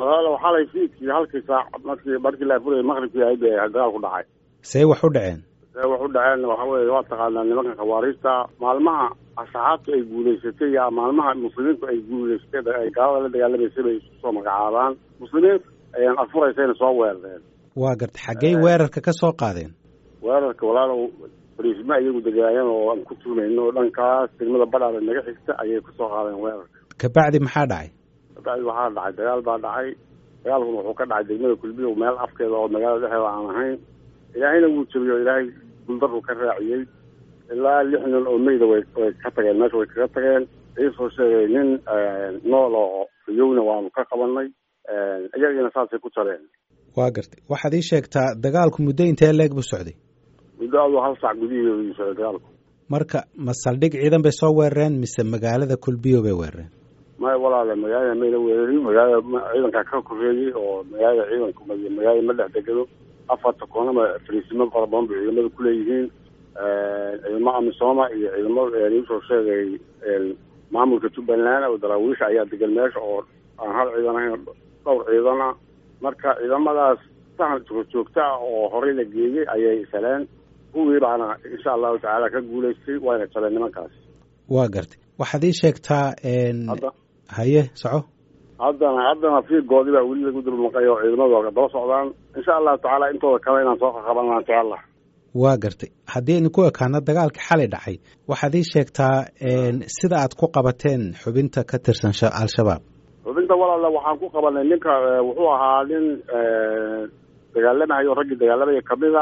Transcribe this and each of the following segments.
walaalo xalay fiidkii halkii saac markii markii la furayay maqribkii ahayd bay dagaal ku dhacay see wax u dhaceen see wax u dhaceen waxa weeye waa taqaanaa nimanka khawaariista maalmaha asxaabtu ay guulaysatay ya maalmaha muslimiintu ay guulaysatay ay gaalada la dagaalamaysay bay isku soo magacaabaan muslimiinta ayaan afuraysayna soo weerareen waa gartay xaggey weerarka ka soo qaadeen weerarka walaalow fariisma iyagu degaayeen oo aan ku tuunayno oo dhankaas degmada badhaada naga xigta ayay kusoo qaadeen weerarka kabacdi maxaa dhacay kabacdi waxaa dhacay dagaal baa dhacay dagaalkuna wuxuu ka dhacay degmada kulbiyo meel afkeeda oo magaalada dhexeeda aan ahayn ilaahayna wuu jabiyey oo ilaahay guldarru ka raaciyey ilaa lix nin oo meyda way way ka tageen meesha way kaga tageen iisoo sheegay nin nool oo riyowna waanu ka qabanay iyagiina saasay ku jareen waa gartay waxaad ii sheegtaa dagaalku muddo intee leeg buu socday muddo aduu hal sac gudihiidu socday dagaalku marka ma saldhig ciidan bay soo weerareen mise magaalada kulbiyo bay weerareen maya walaale magaalada mayna weerarin magaalada ciidankaa ka koreeyey oo magaalada ciidanku magaalada ma dhex degado afarta koonama fariisimo fara badan bay ciidamada kuleeyihiin ciidamo amisooma iyo ciidamo iisoo sheegay maamulka jubbaland oo daraawiisha ayaa degan meesha oo aan hal ciidan ahayn dhowr ciidan ah marka ciidamadaas sahan joogta ah oo horey la geeyey ayay saleen kuwii baana insha allahu tacaala ka guulaystay wayna jaleen nimankaas waa gartay waxaad ii sheegtaa hadda haye soco haddana haddana fiigoodii baa weli lagu dulmaqay oo ciidamadu daba socdaan insha allahu tacaala intooda kale inaan soo qaqabanaa insha allah waa gartay haddii aynu ku ekaano dagaalkii xalay dhacay waxaad ii sheegtaa sida aad ku qabateen xubinta ka tirsan al-shabaab xubinta walaala waxaan ku qabanay ninka wuxuu ahaa nin dagaalamahayo raggii dagaalamaya kamida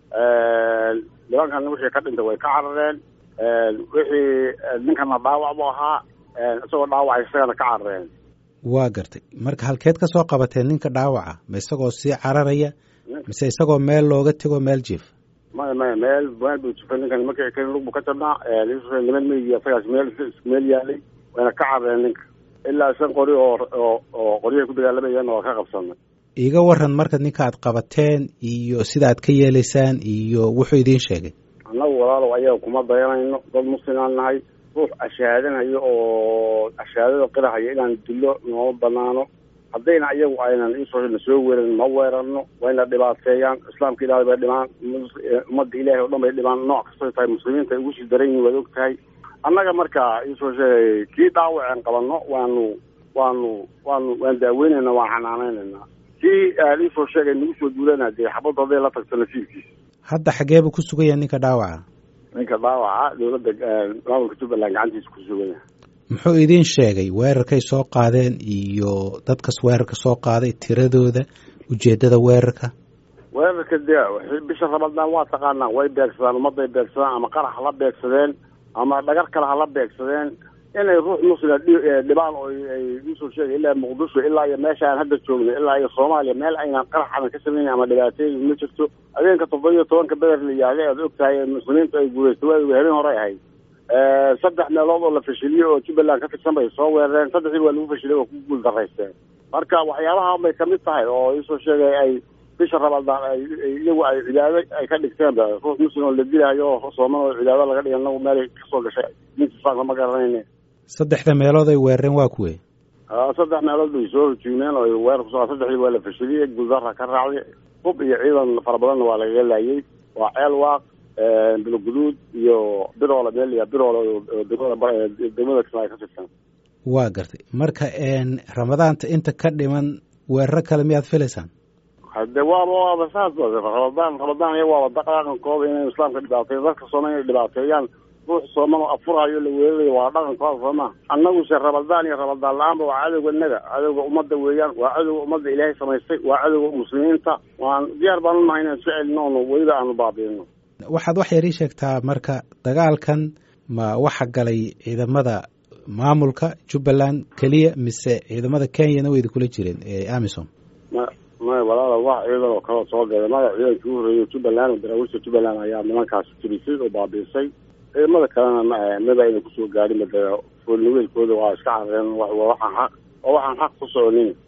nimankan wixii ka dhintay way ka carareen wixii ninkana dhaawac bu ahaa isagoo dhaawacay isagana ka carareen waa gartay marka halkeed ka soo qabateen ninka dhaawaca ma isagoo sii cararaya mise isagoo meel looga tego meel jiif maya maya meel meel buu jifay ninkan markii kan lug bu ka jabnaa niman meygi isagaas meel meel yaalay wayna ka carareen ninka ilaa shan qori oo oo oo qoryahay ku dagaalamayeen oo ka qabsanay iiga waran marka ninka aad qabateen iyo sida aad ka yeelaysaan iyo wuxuu idiin sheegay annagu walaalow ayaga kuma dayanayno dad muslimaan nahay ruux ashaadanayo oo ashaadada qirahaya inaan dilo nooma banaano haddayna ayagu aynan isoo na soo weeran ma weerarno wayna dhibaateeyaan islaamka ilaahay bay dhimaan ummadda ilaahay oo dhan bay dhimaan nooc kastay tahay muslimiinta ay ugu sii daran yihin waad og tahay annaga marka isoo sheegay kii dhaawaceen qabanno waanu waanu waanu waan daaweynayna waan xanaaneynaynaa kii iisoo sheegay nagu soo duulana dee xabadda hadday la tagto nasiibkiisa hadda xagee buu ku sugan yahay ninka dhaawaca ninka dhaawaca dowladda maamulka jubbaland gacantiisa ku sugan yahay muxuu idiin sheegay weerarkay soo qaadeen iyo dadkas weerarka soo qaaday tiradooda ujeeddada weerarka weerarka dee bisha ramadaan waa taqaanaa way beegsadaan ummadday beegsadaan ama qarax hala beegsadeen ama dhagar kale hala beegsadeen inay ruux muslima dhibaan oo ay usoo sheegay ilaa muqdisho ilaa iyo meesha aan hadda joogno ilaa iyo soomaaliya meel aynaan qarax adan ka samaynin ama dhibaateyn ma jirto habeenka toddoba iyo tobanka beder la yihahday aad og tahay muslimiintu ay guulaysta waa habeen hore ahayd saddex meelood oo la fashiliyey oo jubbaland ka tirsan bay soo weerareen saddexdii waa lagu fashilay oo ku guul daraysteen marka waxyaabaha bay kamid tahay oo isoo sheegay ay bisha ramadaan ay iyagu ay cibaado ay ka dhigteenba ruux muslim oo la dilahayo oo sooman oo cibaado laga dhiga nagu meelay kasoo gashay dinta islaamka ma garanayne saddexda meelood ay weerareen waa kuwe saddex meelood bay soo hujuumeen oo weerar kuso saddexdii waa la fashiliyey guuldarra ka raacday hub iyo ciidan fara badanna waa lagaga laayay waa ceel waaq biloguduud iyo biroole meel ya biroole oo degmada degmada kismaayo ka tirsan waa gartay marka ramadaanta inta ka dhiman weeraro kale miyaad filaysaan hade waaba waaba saas ramadaan ramadaan iya waaba dhaqankooda inay islaamka dhibaateeyo dadka sooman inay dhibaateeyaan ruux sooman oo afurayo la weerarayo waa dhaqankooda sooma annaguse ramadaan iyo ramadaan la-aanba waa cadowga naga cadowga ummadda weeyaan waa cadowga ummadda ilaahay samaystay waa cadowga muslimiinta waan diyaar baan unahay inaan isu celino ono weliba aanu baabiino waxaad wax yar ii sheegtaa marka dagaalkan ma waxa galay ciidamada maamulka jubbaland keliya mise ciidamada kenyana wayda kula jireen ee amisom ma maya walaala wax ciidan oo kaleo soo gala mada ciidankii u horreeyay jubbaland oo daraawiishta jubbaland ayaa nimankaas tirisay oo baabiisay ciidamada kalena maba ayna kusoo gaadhin foolniweelkooda waa iska carareen waxaan xaq oo waxaan xaq ku soconin